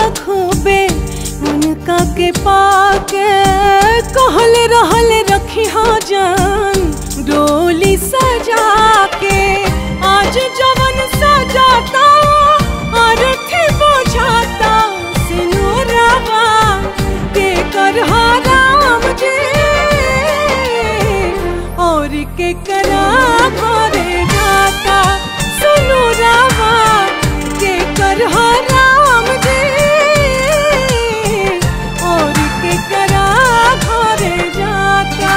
खूबे उनका के पाके कहल रहल रखी हो जान डोली सजा के आज जवन सजाता और थे बुझाता सिनुरवा के कर राम जी और के करा घरे जाता सुनु रामा के कर राम जी और के करा घरे जाता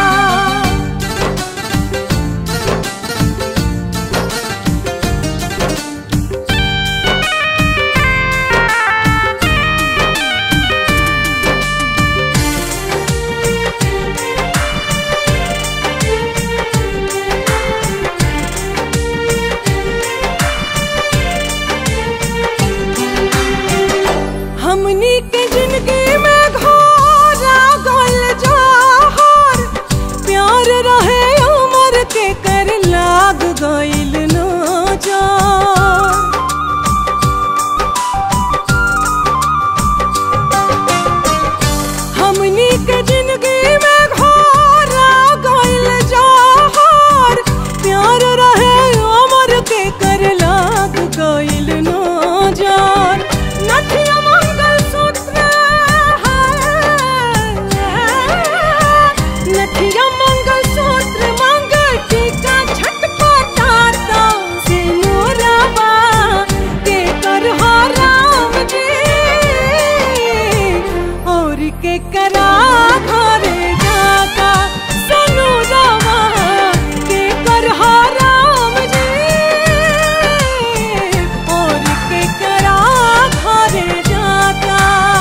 हमनी के जिंदगी में घोरा गल जहर प्यार रहे उमर के कर लाग गइल नजर हमनी के जिंदगी में घोरा गइल जहर प्यार रहे उमर के कर लाग गइल नजर नथिया मंगल सूत्र नथिया मंगल सूत्र मंगल टीका छटपटाता सिनुरवा के कर राम जी और के करा घरे जाता सनु रामा के कर राम जी और के करा घरे जाता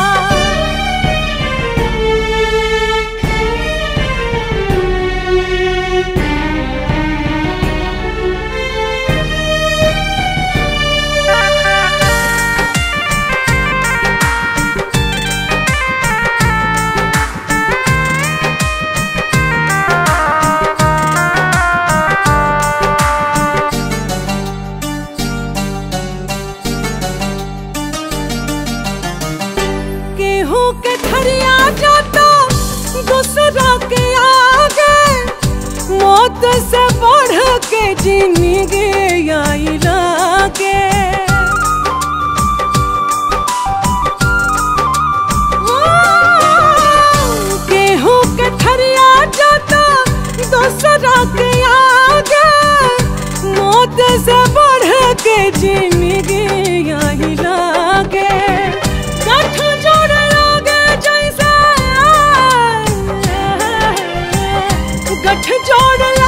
केहू के ठरिया जाता दूसरा के आगे मौत से बढ़ के जिंदगी आई लागे केहू के ठरिया जाता दूसरा के आगे मौत से बढ़ के जिंदगी आई लागे गठ जोड़ लागे जैसे गठ जोड़